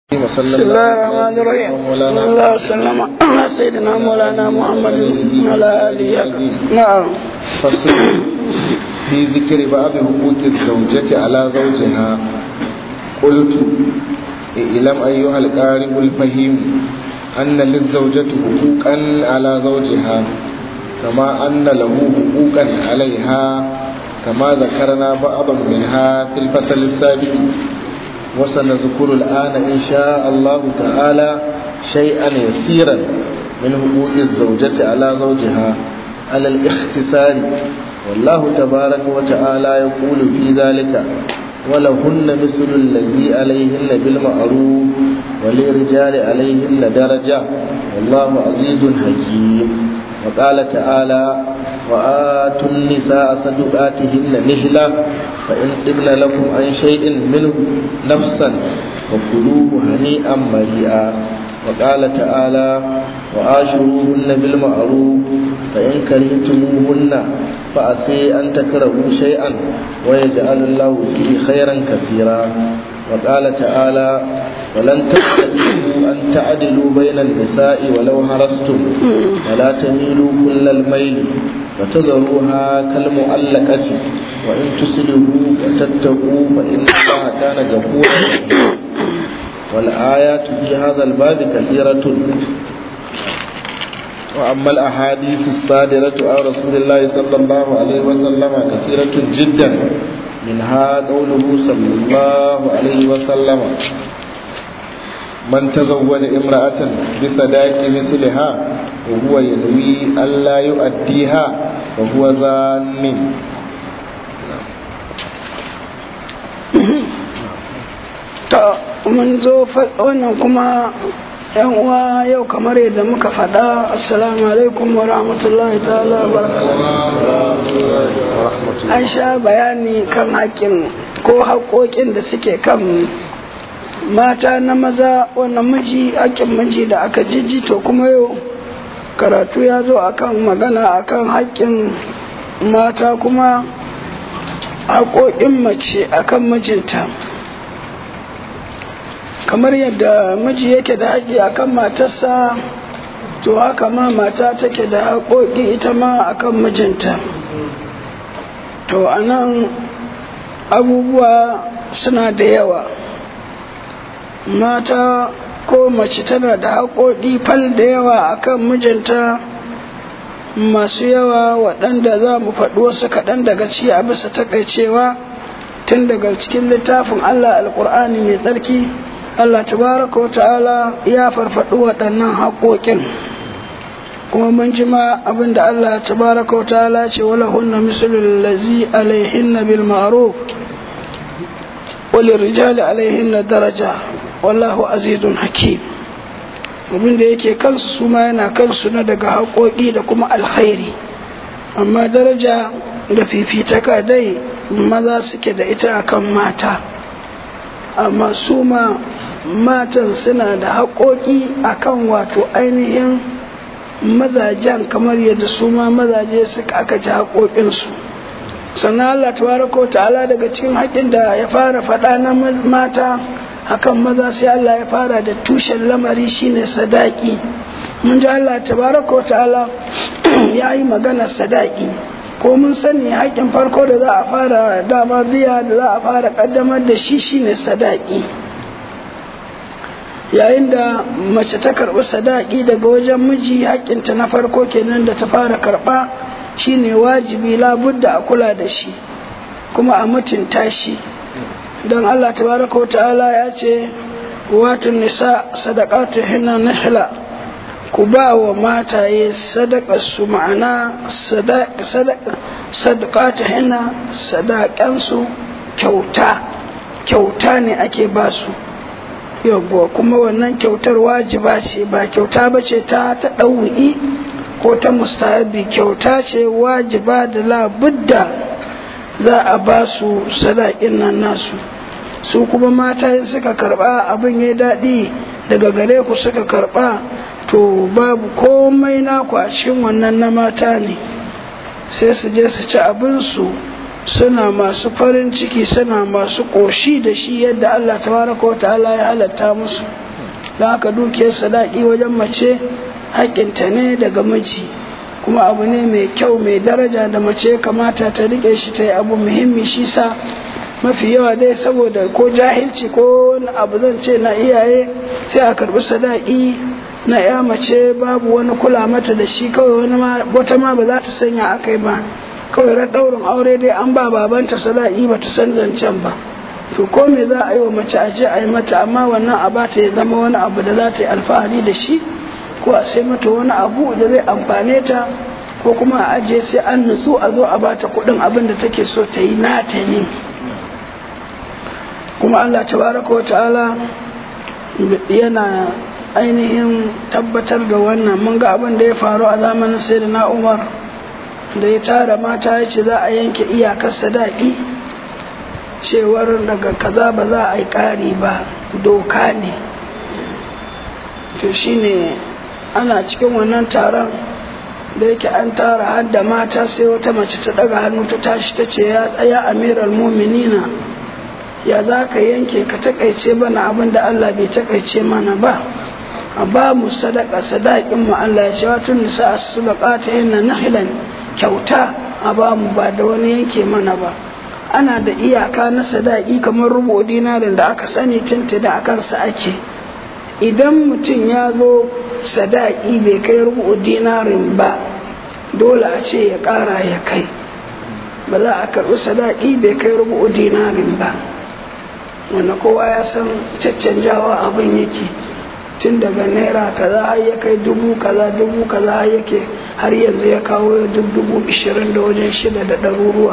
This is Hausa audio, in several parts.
وصلى بسم الله الرحمن الرحيم صلى الله وسلم على سيدنا مولانا محمد وعلى اله نعم فصل في ذكر بعض حقوق الزوجة على زوجها قلت اعلم أيها القارئ الفهيم أن للزوجة حقوقا على زوجها كما أن له حقوقا عليها كما ذكرنا بعضا منها في الفصل السابق وسنذكر الآن إن شاء الله تعالى شيئا يسيرا من حقوق الزوجة على زوجها على الاختصار والله تبارك وتعالى يقول في ذلك ولهن مثل الذي عليهن بالمعروف وللرجال عليهن درجة والله عزيز حكيم وقال تعالى وآتوا النساء صدقاتهن نهلة فإن طبن لكم عن شيء منه نفسا وكلوه هنيئا مريئا وقال تعالى وآشروهن بالمعروف فإن كرهتموهن فأسي أن تكرهوا شيئا ويجعل الله فيه خيرا كثيرا وقال تعالى ولن تستطيعوا أن تعدلوا بين النساء ولو هرستم ولا تميلوا كل الميل وتذروها كالمؤلقة وإن تسلموا وتتقوا فإن الله كان غفورا والآيات في هذا الباب كثيرة وأما الأحاديث الصادرة عن رسول الله صلى الله عليه وسلم كثيرة جدا منها قوله صلى الله عليه وسلم من تزوج امرأة بصداق مثلها وهو ينوي ألا يؤديها وهو زان ta mun zo wannan kuma yan uwa yau kamar yadda muka faɗa assalamu alaikum wa rahmatullahi ta'ala an sha bayani kan haƙƙin ko haƙoƙin da suke kan mata na maza wannan miji haƙƙin miji da aka jijji to kuma yau karatu ya zo akan magana akan haƙƙin mata kuma haƙoƙin mace akan mijinta kamar yadda miji yake da haƙƙi akan matarsa to haka ma mata take da haƙoƙi ita ma akan mijinta to anan abubuwa suna da yawa mata ko mace tana da haƙoƙi fal da yawa akan mijinta masu yawa waɗanda za mu faɗi wasu kaɗan daga ci a bisa takaicewa tun daga cikin littafin Allah alƙur'ani mai tsarki Allah tabaraka wa ta'ala ya farfaɗi waɗannan haƙoƙin kuma mun ji ma abin da Allah tabaraka wa ta'ala ce wala hunna mislul lazi alaihinna bil ma'ruf وللرجال عليهن daraja. wallahu azizun hakim abin da yake kansu su ma yana kansu na daga haƙoƙi da kuma alkhairi amma daraja da fifitaka dai maza suke da ita akan mata amma su ma matan suna da haƙoƙi akan wato ainihin mazajen kamar yadda su ma mazaje suka aka ji haƙoƙinsu sannan Allah tabaraka ta'ala daga cikin haƙin da ya fara faɗa na mata hakan maza sai Allah ya fara da tushen lamari shine sadaki mun ji Allah tabaraka wa ta'ala ya yi magana sadaki ko mun sani haƙin farko da za a fara dama biya da za a fara ƙaddamar da shi shine sadaki yayin da mace ta karɓi sadaki daga wajen miji haƙinta na farko kenan da ta fara karɓa shine wajibi labudda a kula da shi kuma a mutunta shi don Allah tabaraka ta'ala ya ce watun nisa sadaqatu hinna nihla ku ba wa mataye sadaqar su ma'ana sadaqatu hinna sadaqan su kyauta kyauta ne ake ba su yawwa kuma wannan kyautar wajiba ce ba kyauta ba ce ta ta ɗau'i ko ta mustahabi kyauta ce wajiba da labudda za a ba su sadakin nan nasu su kuma mata in suka karba abin ya daɗi daga gare ku suka karba to babu komai naku a cikin wannan na mata ne sai su je su ci abinsu suna masu farin ciki suna masu ƙoshi da shi yadda Allah tabaraka wa ta'ala ya halatta musu don haka dukiyar sadaki wajen mace haƙƙinta ne daga miji kuma abu ne mai kyau mai daraja da mace kamata ta riƙe shi ta yi abu muhimmi shi sa mafi yawa dai saboda ko jahilci ko wani abu zan ce na iyaye sai a karɓi sadaki na ya mace babu wani kula mata da shi kawai wani wata ma ba za ta sanya akai ba kawai ran ɗaurin aure dai an ba babanta sadaki ba ta san zancen ba to ko me za a yi wa mace aje a yi mata amma wannan a ba ta ya zama wani abu da za ta yi alfahari da shi ko a sai mata wani abu da zai amfane ta ko kuma a ajiye sai an nutsu a zo a ba ta kuɗin abin da take so ta yi nata ne kuma Allah tabaraka wa ta'ala yana ainihin tabbatar da wannan mun ga abin da ya faru a zamanin sai na umar da ya tara mata ya ce za a yanke iyakar sadaki cewar daga kaza ba za a yi ƙari ba doka ne to shine ana cikin wannan taron da yake an tara har da mata sai wata mace ta daga hannu ta tashi ta ce ya tsaya amiral muminina ya za ka yanke ka takaice bana abin da Allah bai takaice mana ba a ba mu sadaka sadakin mu Allah ya ce wato nisa as-sadaqata inna nahlan kyauta a ba mu ba da wani yanke mana ba ana da iyaka na sadaki kamar rubu dinarin da aka sani tinta da akan sa ake idan mutum ya zo sadaki bai kai rubu dinarin ba dole a ce ya kara ya kai ba za a karɓi sadaki bai kai rubu dinarin ba wanda kowa ya san caccanjawa abin yake tun daga naira kaza har ya kai dubu kaza dubu kaza har yake har yanzu ya kawo duk dubu ishirin da wajen shida da ɗaruruwa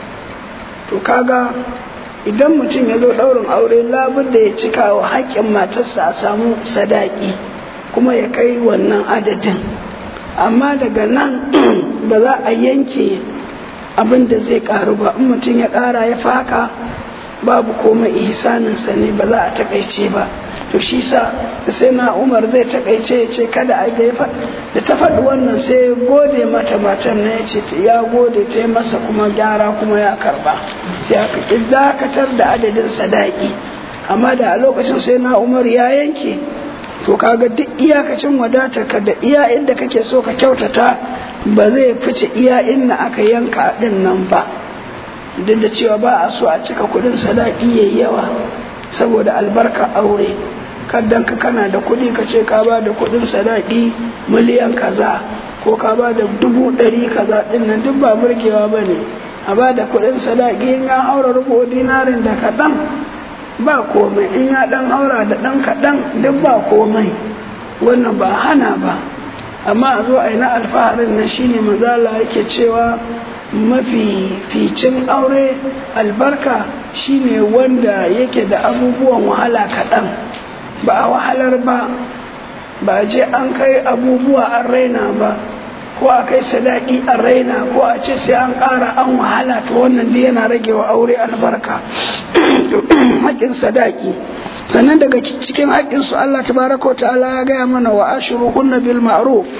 to kaga idan mutum ya zo ɗaurin aure labud da ya cika wa haƙƙin matarsa a samu sadaki kuma ya kai wannan adadin amma daga nan ba za a yanke abin da zai ƙaru ba in mutum ya ƙara ya faka babu komai ihsaninsa ne ba za a takaice ba to shi sa da sai na umar zai takaice ya ce kada a ga da ta faɗi wannan sai ya gode mata matan na ya ce ya gode ta yi masa kuma gyara kuma ya karba sai aka ƙi dakatar da adadin sadaki amma da a lokacin sai na umar ya yanke to kaga duk iyakacin wadatar ka da iya inda kake so ka kyautata ba zai fice iya inda aka yanka din nan ba duk da cewa ba a so a cika kudin sadaki yayi yawa saboda albarka aure kaddan ka kana da kudi ka ce ka ba da kudin sadaki miliyan kaza ko ka ba da dubu ɗari kaza ɗin nan duk ba burgewa ba ne a ba da kudin sadaki in ya haura rubu dinarin da kaɗan ba komai in ya ɗan haura da ɗan kaɗan duk ba komai wannan ba hana ba amma a zo a yi na alfaharin nan shine mazala yake cewa mafi ficin aure albarka shine wanda yake da abubuwan wahala kaɗan ba a wahalar ba ba je an kai abubuwa an raina ba ko a kai sadaki an raina ko a ce sai an ƙara an wahala to wannan dai yana rage wa aure albarka haƙƙin sadaki sannan daga cikin haƙƙinsu Allah tabaraka ta'ala ya gaya mana wa ashiruhunna bil ma'ruf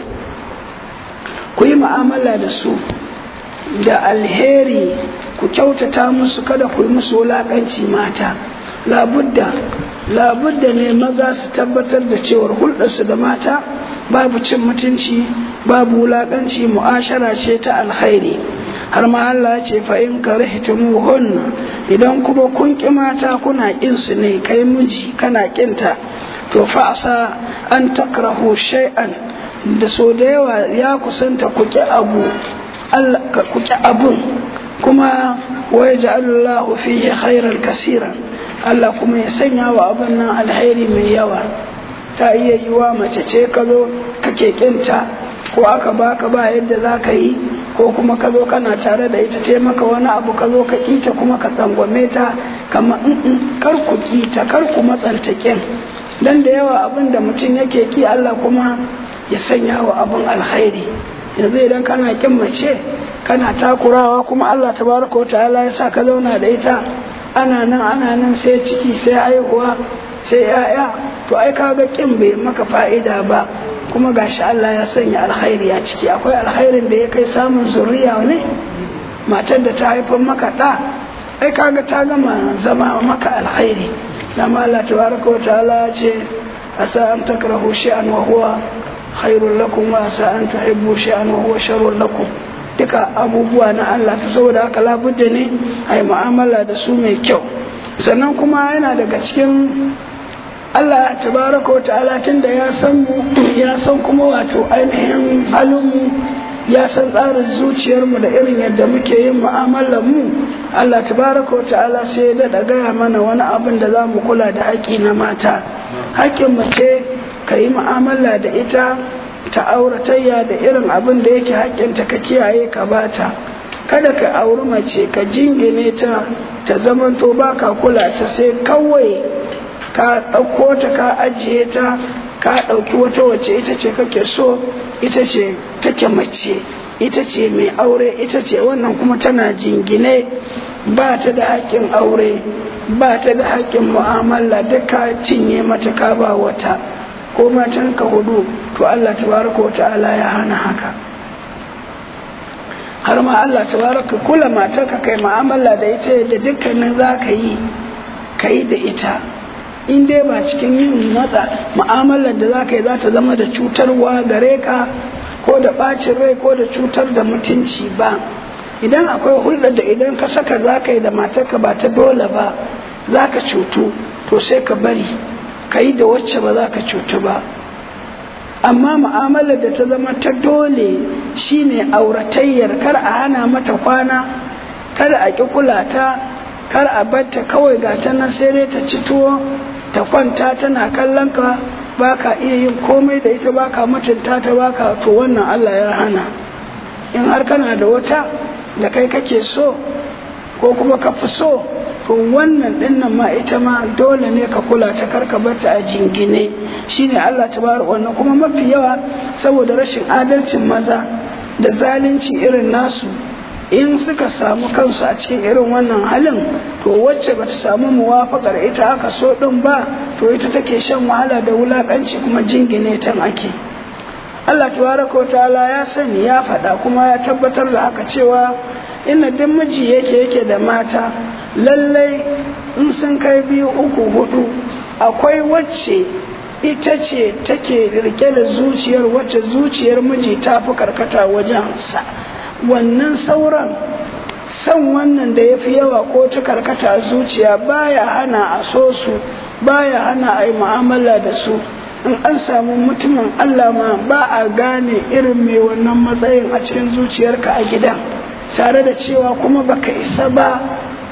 ku yi mu'amala da su da alheri ku kyautata musu kada ku yi musu wulaƙanci mata labudda labudda ne maza su tabbatar da cewar hulɗarsu da mata babu cin mutunci babu wulaƙanci mu'ashara ce ta alkhairi har ma Allah ce fa in karihtumuhun idan kuma kun ƙi mata kuna ƙin su ne kai miji kana ƙinta to fa asa an takrahu shay'an da so da yawa ya kusanta ku ƙi abu Allah ku ƙi abun kuma wa yaj'alullahu fihi khairan kaseeran Allah kuma ya sanya wa abin nan alheri mai yawa ta iya yi wa mace ce ka zo kake kinta ko aka baka ba yadda za ka yi ko kuma ka zo kana tare da ita ce maka wani abu ka zo ka kita kuma ka tsangwame ta kama in kar ku kita kar ku matsanta kin dan da yawa abin da mutum yake ki Allah kuma ya sanya wa abin alheri yanzu idan kana kin mace kana takurawa kuma Allah tabaraka wa ta'ala ya sa ka zauna da ita ana nan ana nan sai ciki sai haihuwa sai ya'ya to ai kaga kin bai maka fa'ida ba kuma gashi Allah ya sanya alkhairi a ciki akwai alkhairin da ya kai samun zuriya ne matar da ta haifar maka ɗa ai kaga ta gama zama maka alkhairi dama Allah tabaraka wa ta'ala ce asa an takrahu shay'an wa huwa khairul lakum wa asa an tuhibbu shay'an wa huwa sharrul lakum duka abubuwa na Allah to saboda haka labudda ne ai mu'amala da su mai kyau sannan kuma yana daga cikin Allah tabaraka wa ta'ala tunda ya san mu ya san kuma wato ainihin halin mu ya san tsarin zuciyarmu da irin yadda muke yin mu'amalar mu Allah tabaraka wa ta'ala sai ya daɗa gaya mana wani abin da za mu kula da haƙƙi na mata haƙƙin mace ka yi mu'amala da ita ta auratayya da irin abin da yake haƙƙinta ka kiyaye ka bata kada ka auri mace ka jingine ta ta zamanto ba ka kula ta sai kawai ka ɗauko ta ka ajiye ta ka ɗauki wata wace ita ce kake so ita ce take mace ita ce mai aure ita ce wannan kuma tana jingine ba ta da haƙƙin aure ba ta da haƙƙin mu'amala duka cinye mata ka ba wata ko matan ka hudu to Allah tabaraka wa ta'ala ya hana haka har ma Allah tabaraka kula matar ka kai mu'amala da ita da dukkanin za ka yi ka yi da ita in dai ba cikin yin matsa mu'amalar da za ka yi za ta zama da cutarwa gare ka ko da ɓacin rai ko da cutar da mutunci ba idan akwai hulɗar da idan ka saka za ka yi da matarka ba ta dole ba za ka cutu to sai ka bari ka yi da wacce ba za ka cutu ba amma mu'amalar da ta zama ta dole shine auratayyar kar a hana mata kwana kar a ƙi kula ta kar a batta kawai ga ta nan sai dai ta ci tuwo ta kwanta tana kallon ka ba ka iya yin komai da ita ba ka mutunta ta ba ka to wannan Allah ya hana in har kana da wata da kai kake so ko kuma ka fi so to wannan dinnan ma ita ma dole ne ka kula ta karka bata a jingine shine Allah tabar wannan kuma mafi yawa saboda rashin adalcin maza da zalunci irin nasu in suka samu kansu a cikin irin wannan halin to wacce bata samu muwafakar ita aka so din ba to ita take shan wahala da wulakanci kuma jingine tan ake Allah tabaraka ta'ala ya sani ya faɗa kuma ya tabbatar da haka cewa inna duk miji yake yake da mata lallai in sun kai biyu uku hudu akwai wacce ita ce take rike da zuciyar wacce zuciyar miji ta fi karkata wajen sa wannan sauran san wannan da ya fi yawa ko ta karkata zuciya baya hana a so su baya hana a yi mu'amala da su in an samu mutumin Allah ma ba a gane irin mai wannan matsayin a cikin zuciyarka a gidan tare da cewa kuma baka isa ba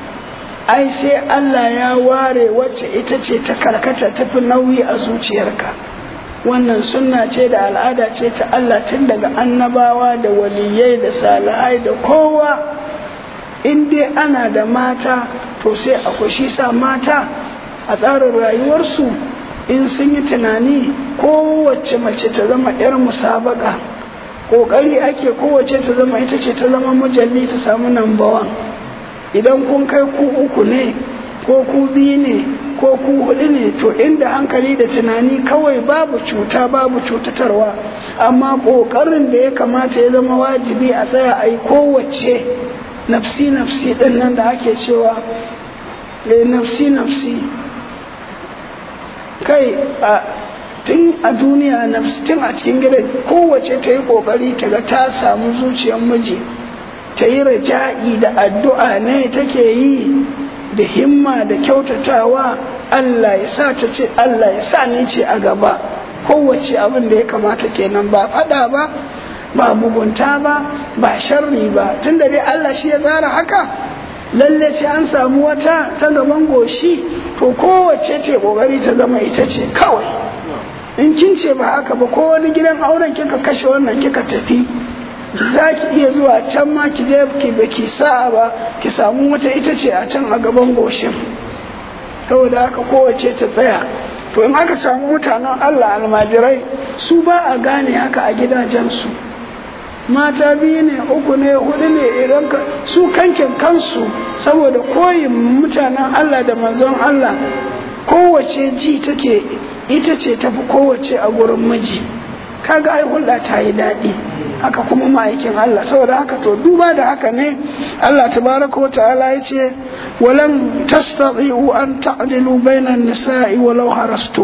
ai sai Allah ya ware wacce ita ce ta karkata tafi nauyi a zuciyarka wannan sunna ce da al'ada ce ta Allah tun daga annabawa da waliyai da salihai da kowa in dai ana da mata to sai akwai shi sa mata a tsarin rayuwarsu in sun yi tunani kowace mace ta zama 'yar musabaka ƙoƙari ake kowace ta zama ita ce ta zama mujalli ta samu nambawan idan kun kai ku uku ne ko ku biyu ne ko ku hudu ne to inda hankali da tunani kawai babu cuta babu cutatarwa amma ƙoƙarin da ya kamata ya zama wajibi a tsaya a yi kowace nafsi nafsi ɗin nan da ake cewa nafsi nafsi kai a tun a duniya nafsi tun a cikin gidan kowace ta yi ƙoƙari ta ga ta samu zuciyar miji ta yi raja'i da addu'a ne take yi da himma da kyautatawa Allah ya sa ta ce Allah ya sa ni ce a gaba kowace abin da ya kamata kenan ba fada ba ba mugunta ba ba sharri ba tunda dai Allah shi ya tsara haka lalle sai an samu wata ta gaban goshi to kowace ce kokari ta zama ita ce kawai in kin ce ba haka ba ko wani gidan auren kika kashe wannan kika tafi za ki iya zuwa can ma ki je ki ba ki sa'a ba ki samu wata ita ce a can a gaban goshin saboda haka kowace ta tsaya to in aka samu mutanen Allah almajirai su ba a gane haka a gidajensu mata biyu ne uku ne hudu ne idan ka su kankin kansu saboda koyin mutanen Allah da manzon Allah kowace ji take ita ce tafi kowace a gurin miji kaga ai hulɗa ta yi daɗi haka kuma ma'aikin Allah saboda haka to duba da haka ne Allah tabaraka wa ta'ala ya ce walan tastati'u an ta'dilu bainan nisa'i walau harastum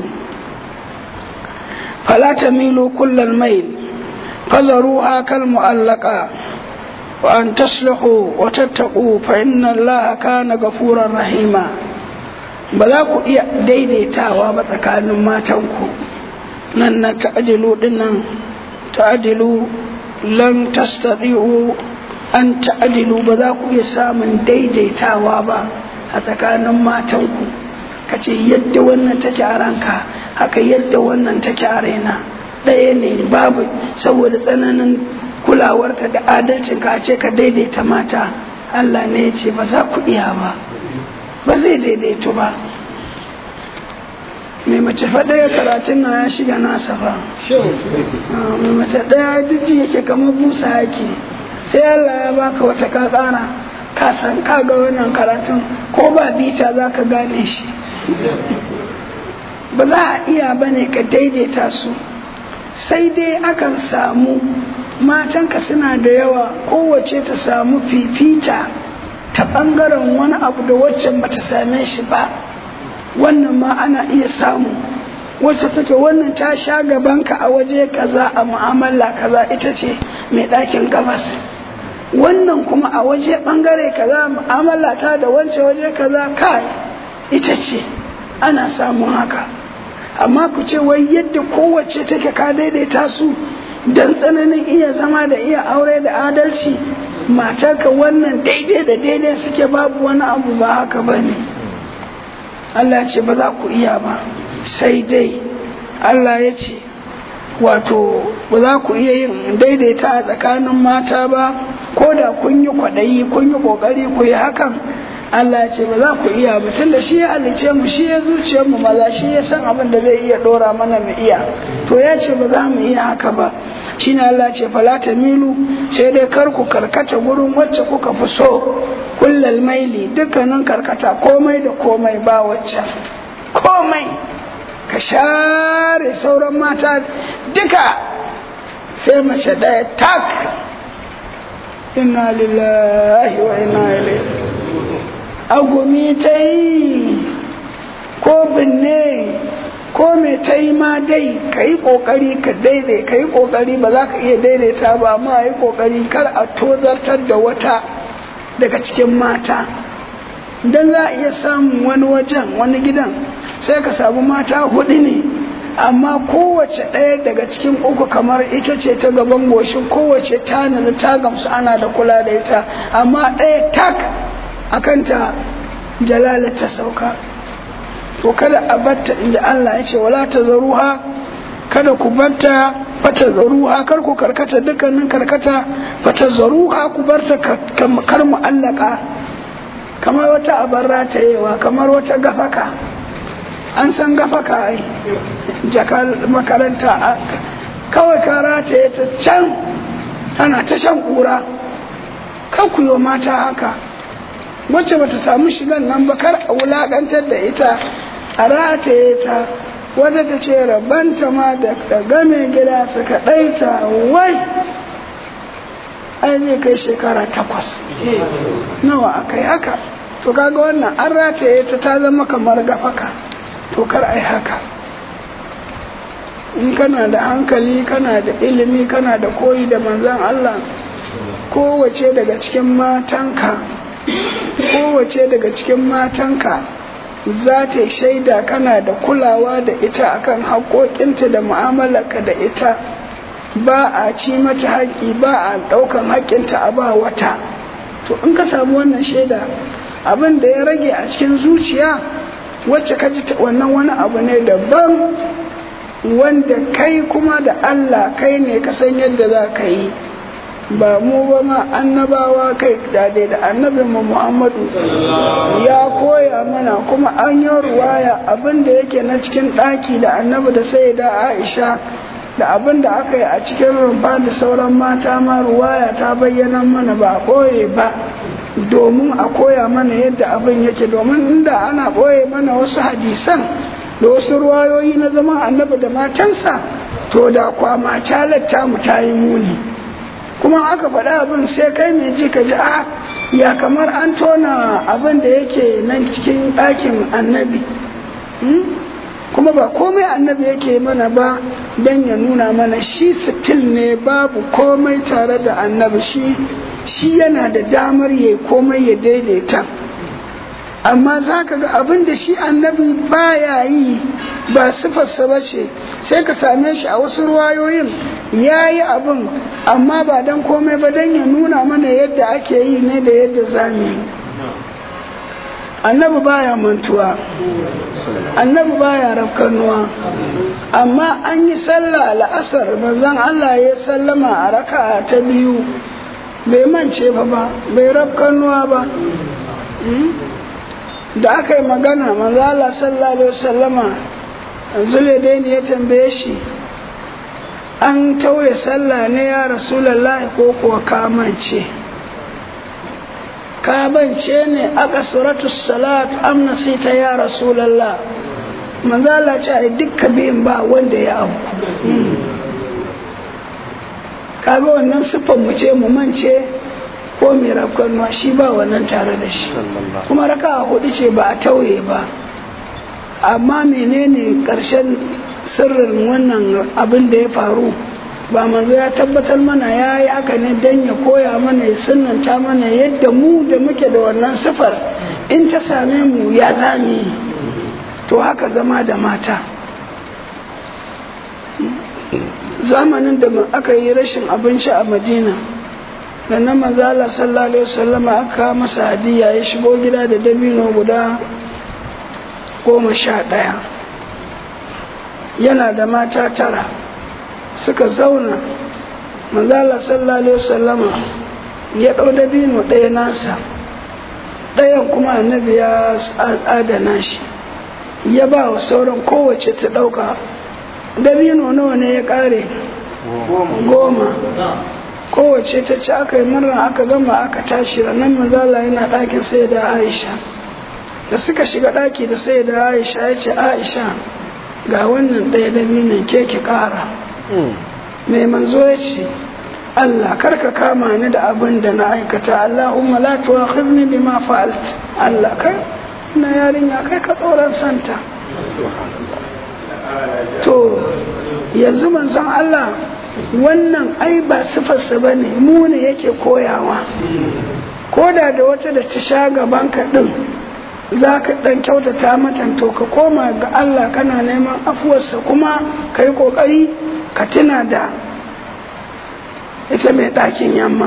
fala tamilu kullal mail fazaruha kal mu'allaqa wa an taslihu wa tattaqu fa inna Allah kana ghafurar rahima ba za ku iya daidaitawa ba tsakanin matanku nan na ta'dilu dinnan ta'dilu lan tastati'u an ta'dilu ba za ku iya samun daidaitawa ba a tsakanin matanku kace yadda wannan take a ranka haka yadda wannan take a raina ɗaya ne babu saboda tsananin kulawarka da adalcinka a ce ka daidaita mata Allah ne ya ce ba za ku iya ba ba zai daidaito ba mai mace faɗaya karatun na ya shiga nasa ba mai mace ɗaya duk yake kamar busa yake sai Allah ya baka wata ka ƙara ka san ka ga wannan karatun ko ba bita za ka gane shi ba za a iya ba ne ka daidaita su sai dai akan samu matanka suna da yawa kowace ta samu fifita ta ɓangaren wani abu da waccan bata same shi ba wannan ma ana iya samu wacce take wannan ta sha gabanka a waje kaza a mu'amala kaza ita ce mai ɗakin gabas wannan kuma a waje ɓangare kaza mu'amala ta da wance waje kaza kai ita ce ana samun haka amma ku ce wai yadda kowace take ka daidaita su don tsananin iya zama da iya aure da adalci matarka wannan daidai da daidai suke babu wani abu ba haka ba ne Allah ce ba za ku iya ba sai dai Allah ya ce wato ba za ku iya yin daidaita a tsakanin mata ba ko da kun yi kwaɗayi kun yi ƙoƙari ku yi hakan Allah ya ce ba za ku iya ba tunda shi ya halice mu shi ya zuciya mu maza shi ya san abin da zai iya ɗora mana mu iya to ya ce ba za mu iya haka ba shine Allah ce fala milu sai dai kar ku karkata gurin wacce kuka fi so kullal maili dukkanin karkata komai da komai ba wacce komai ka share sauran mata duka sai mace ɗaya tak inna lillahi wa inna ilaihi agumi ta yi ko binne ko me ta yi ma dai ka yi ƙoƙari ka daidai ka yi ƙoƙari ba za ka iya daidaita ba amma yi ƙoƙari kar a tozartar da wata daga cikin mata don za a iya samun wani wajen wani gidan sai ka samu mata hudu ne amma kowace ɗaya daga cikin uku kamar ita ce ta gaban goshin kowace ta nazu ta gamsu ana da kula da ita amma ɗaya tak akan ta jalala ta sauka to kada a batta inda Allah ya ce wala ta zaruha kada ku batta fata zaruha kar ku karkata dukkanin karkata fata zaruha ku barta kar mu'allaka kamar wata abar ratayewa kamar wata gafaka an san gafaka ai jakar makaranta kawai ka rataye ta can tana ta shan kura kan ku yi mata haka wacce bata samu shigan nan ba kar a wulakantar da ita a rataye ta wadda ta ce rabanta ma da ta game gida suka ɗaita wai ai zai kai shekara takwas nawa aka yi haka to kaga wannan an rataye ta ta zama kamar gafaka to kar ai haka in kana da hankali kana da ilimi kana da koyi da manzan Allah kowace daga cikin matanka kowace daga cikin matanka za ta shaida kana da kulawa da ita akan haƙoƙinta da mu'amalarka da ita ba a ci mata haƙƙi ba a ɗaukan haƙƙinta a ba wata to in ka samu wannan shaida abin da ya rage a cikin zuciya wacce ka ji wannan wani abu ne daban wanda kai kuma da Allah kai ne ka san yadda za ka yi ba mu ba ma annabawa kai dade da annabin mu Muhammadu ya koya mana kuma an yi ruwaya abin da yake na cikin ɗaki da annabi da sai da Aisha da abin da aka yi a cikin rumfa da sauran mata ma ruwaya ta bayyana mana ba ɓoye ba domin a koya mana yadda abin yake domin inda ana ɓoye mana wasu hadisan da wasu ruwayoyi na zama annabi da matansa to da kwama calatta mu ta yi muni kuma aka faɗa abin sai kai mai ji ka ji a ya kamar an tona abin da yake nan cikin ɗakin annabi kuma ba komai annabi yake mana ba don ya nuna mana shi sitil ne babu komai tare da annabi shi shi yana da damar ya komai ya daidaita amma za ka ga abin da shi annabi baya yi ba sifarsa ba ce sai ka same shi a wasu ruwayoyin ya yi abin amma ba don komai ba don ya nuna mana yadda ake yi ne da yadda za mu yi annabi baya mantuwa annabi baya rafkanuwa amma an yi sallah la'asar manzon Allah ya sallama a raka'a ta biyu bai mance ba ba bai rafkanuwa ba da aka yi magana manzo Allah sallallahu alaihi wasallama zulaidaini ya tambaye shi an tauye sallah ne ya rasulullahi ko kuwa kamance kabance ne aka suratu salat am nasita ya rasulullah manzo Allah ce ai dukkan biyin ba wanda ya abu kaga wannan siffar mu ce mu mance ko mai rafkanuwa shi ba wannan tare da shi kuma raka hudu ce ba a tauye ba amma menene karshen sirrin wannan abin da ya faru ba manzo ya tabbatar mana ya yi aka ne don ya koya mana ya sunanta mana yadda mu da muke da wannan sifar in ta same mu ya zami to haka zama da mata zamanin da aka yi rashin abinci a madina da na manzala sallallahu alaihi wasallama aka masa hadiya ya shigo gida da dabino guda goma sha ɗaya yana da mata tara suka zauna manzala sallallahu alaihi wasallama ya ɗau dabino ɗaya nasa ɗayan kuma annabi ya adana shi ya ba wa sauran kowace ta ɗauka dabino nawa ne ya ƙare goma kowace ta ci aka yi murna aka gama aka tashi ranar manzala yana ɗakin sai da aisha da suka shiga ɗaki da sai da aisha ya ce aisha ga wannan ɗaya dabinin ke ki ƙara mai manzo ya ce Allah karka kama ni da abin da na aikata Allahumma la tu'akhidni bima fa'alt Allah kai na yarinya kai ka tsoron santa to yanzu manzon Allah wannan ai ba sifarsa ba ne mu ne yake koyawa ko da da wata da ta sha gaban ka ɗin za ka ɗan kyautata mata to ka koma ga Allah kana neman afuwarsa kuma ka yi ƙoƙari ka tuna da ita mai ɗakin yamma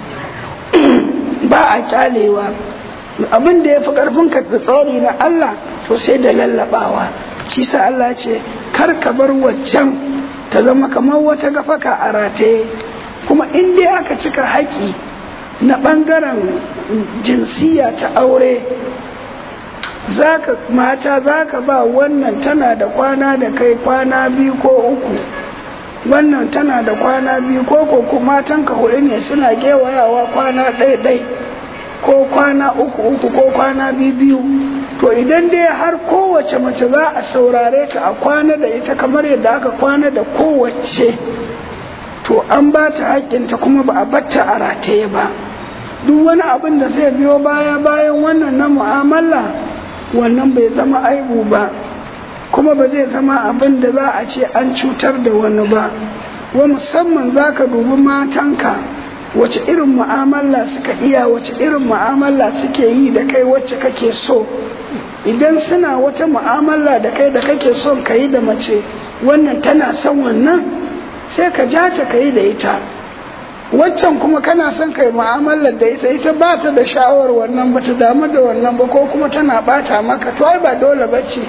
ba a kyalewa abin da ya fi ƙarfin ka tsori na Allah to sai da lallaɓawa shi sa Allah ce kar ka bar waccan ta zama kamar wata gafaka a rataye kuma in dai aka cika haƙi na ɓangaren jinsiya ta aure zaka mata zaka ba wannan tana da kwana da kai kwana biyu ko uku wannan tana da kwana biyu ko ko kuma matanka huɗu ne suna gewayawa kwana ɗaya ɗai ko kwana uku uku ko kwana biyu biyu to idan dai har kowace mace za a saurare ta a kwana da ita kamar yadda aka kwana da kowace to an ba ta haƙƙinta kuma ba a batta a rataye ba duk wani abin da zai biyo baya bayan wannan na mu'amala wannan bai zama aibu ba kuma ba zai zama abin da za a ce an cutar da wani ba wa musamman za ka dubi matanka wace irin mu'amala suka iya wace irin mu'amala suke yi da kai wacce kake so idan suna wata mu'amala da kai da kake son ka yi da mace wannan tana son wannan sai ka ja ta ka yi da ita waccan kuma kana son ka yi mu'amalar da ita ita ba ta da sha'awar wannan ba ta damu da wannan ba ko kuma tana bata maka to ai ba dole ba ce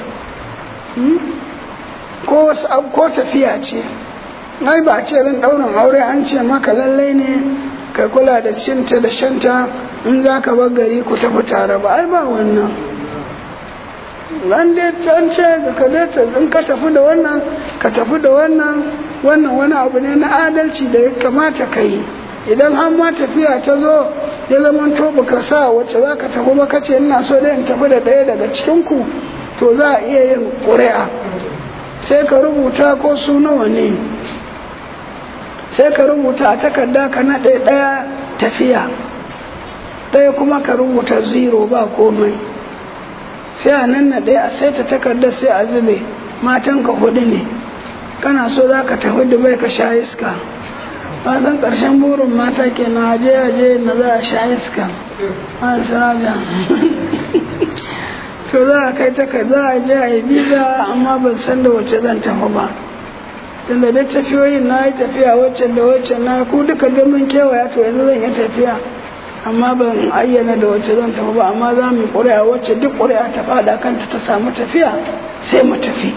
ko wasu ko tafiya ce ai ba ce ran ɗaurin aure an ce maka lallai ne ka kula da cinta da shanta in za ka bar gari ku tafi tare ba ai ba wannan an dai an ce ka in ka tafi da wannan ka tafi da wannan wannan wani abu ne na adalci da ya kamata ka yi idan har ma tafiya ta zo ya zama to baka sa wacce za ka tafi ba kace ina so dai in tafi da ɗaya daga cikin ku to za a iya yin ƙuri'a sai ka rubuta ko su nawa ne sai ka rubuta a takarda ka naɗe ɗaya tafiya ɗaya kuma ka rubuta zero ba komai sai a nan naɗe a sai ta takardar sai a zube matanka hudu ne kana so za ka tafi dubai ka sha iska san ƙarshen burin mata ke na aje aje na za a sha iska an saraja to za a kai ta za a je a yi biza amma ban san da wacce zan tafi ba tunda duk tafiyoyin na yi tafiya waccan da waccan na ku duka gamin kewaya to yanzu zan yi tafiya amma ban ayyana da wacce zan tafi ba amma za mu yi ƙuri'a wacce duk ƙuri'a ta faɗa kanta ta samu tafiya sai mu tafi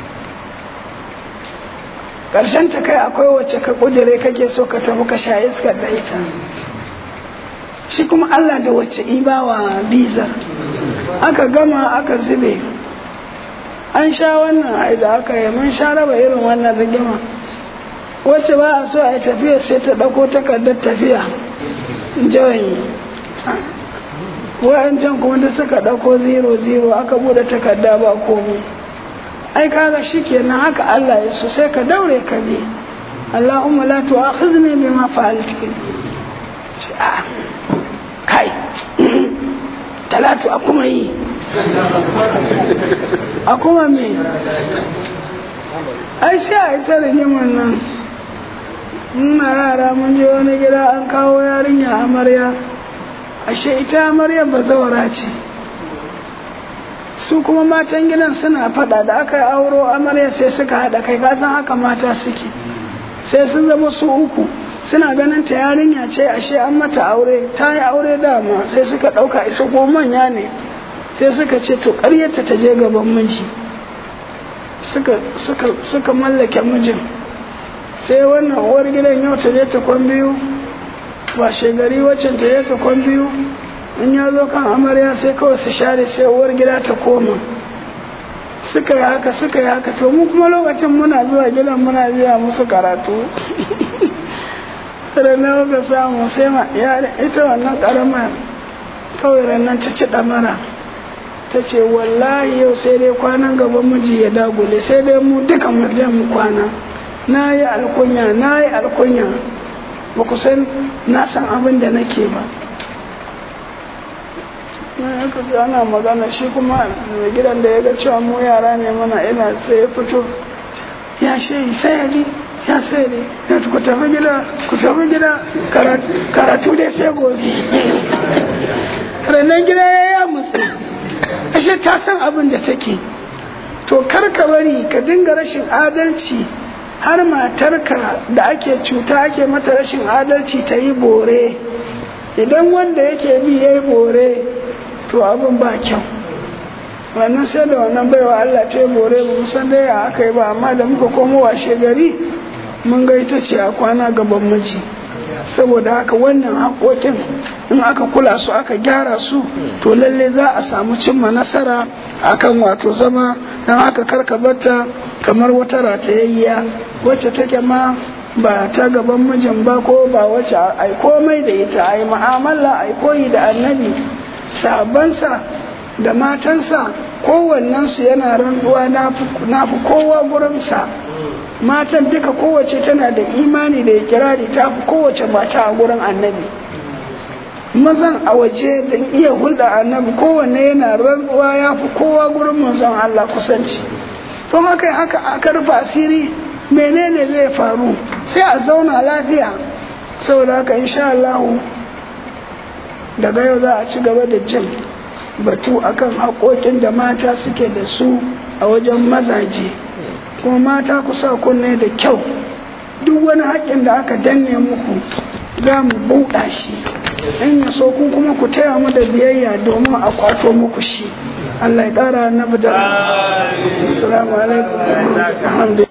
ƙarshen ta kai akwai wacce ka ƙudire kake so ka tafi ka sha iskar da ita shi kuma Allah da wacce ibawa bizar aka gama aka zube an sha wannan ai da aka yi mun sha raba irin wannan rigima wacce ba a so a yi tafiya sai ta ɗauko takardar tafiya jawai wa'ancan kuma da suka ɗauko zero zero aka buɗe takarda ba komai ai kaga shikenan haka Allah ya so sai ka daure ka bi Allahumma la tu'akhidhni bima fa'altu a kai talatu a kuma yi a kuma me ai sai a yi ta rigimar nan muna rara mun je wani gida an kawo yarinya amarya ashe ita amarya bazawara ce su kuma matan gidan suna fada da aka yi auro amarya sai suka haɗa kai kasan haka mata suke sai sun zama su uku suna ganin ta yarinya ce ashe an mata aure ta yi aure dama sai suka ɗauka isa ko manya ne sai suka ce to ƙaryarta ta je gaban miji suka mallake mijin sai wannan uwar gidan yau ta je ta kwan biyu ba shegari waccan ta je ta kwan biyu in ya zo kan amarya sai kawai su share sai uwar gida ta koma suka yi haka suka yi haka to mu kuma lokacin muna zuwa gidan muna biya musu karatu ranar ka samu sai ma ita wannan karamar kawai ranar ta ci damara ta ce wallahi yau sai dai kwanan gaban miji ya dagule sai dai mu duka mu mu kwana na yi alkunya na yi alkunya ba ku san na san abin da nake ba na aka ji ana magana shi kuma mai gidan da ya ga cewa mu yara ne mana ina sai ya fito ya shi sayari ya sayari ya ku tafi gida ku tafi gida karatu dai sai gobe ranar gida ya ya mutsi ashe ta san abin da take to kar ka bari ka dinga rashin adalci har matarka da ake cuta ake mata rashin adalci ta yi bore idan wanda yake bi ya yi bore to abin ba kyau wannan sai da wannan baiwa Allah ta yi bore ba mu san dai aka yi ba amma da muka komo washe gari mun ga ita ce a kwana gaban miji saboda haka wannan haƙoƙin in aka kula su aka gyara su to lalle za a samu cimma nasara akan wato zama don haka karka bata kamar wata ratayayya wacce take ma ba ta gaban mijin ba ko ba wacce ai komai da ita ai mu'amala ai koyi da annabi sabansa da matansa kowannensu yana rantsuwa na fi kowa gurinsa matan duka kowace tana da imani da kirari ta fi kowace mata a gurin annabi mazan a waje da iya hulɗa annabi kowanne yana rantsuwa ya fi kowa gurin manzon Allah kusanci to haka haka aka rufe asiri menene zai faru sai a zauna lafiya saboda haka insha Allah daga yau za a ci gaba da jin batu akan haƙoƙin da mata suke da su a wajen mazaje kuma mata ku sa kunne da kyau duk wani haƙƙin da aka danne muku za mu buɗa shi in ya so ku kuma ku taya mu da biyayya domin a kwato muku shi Allah ya ƙara na bidar. Assalamu alaikum.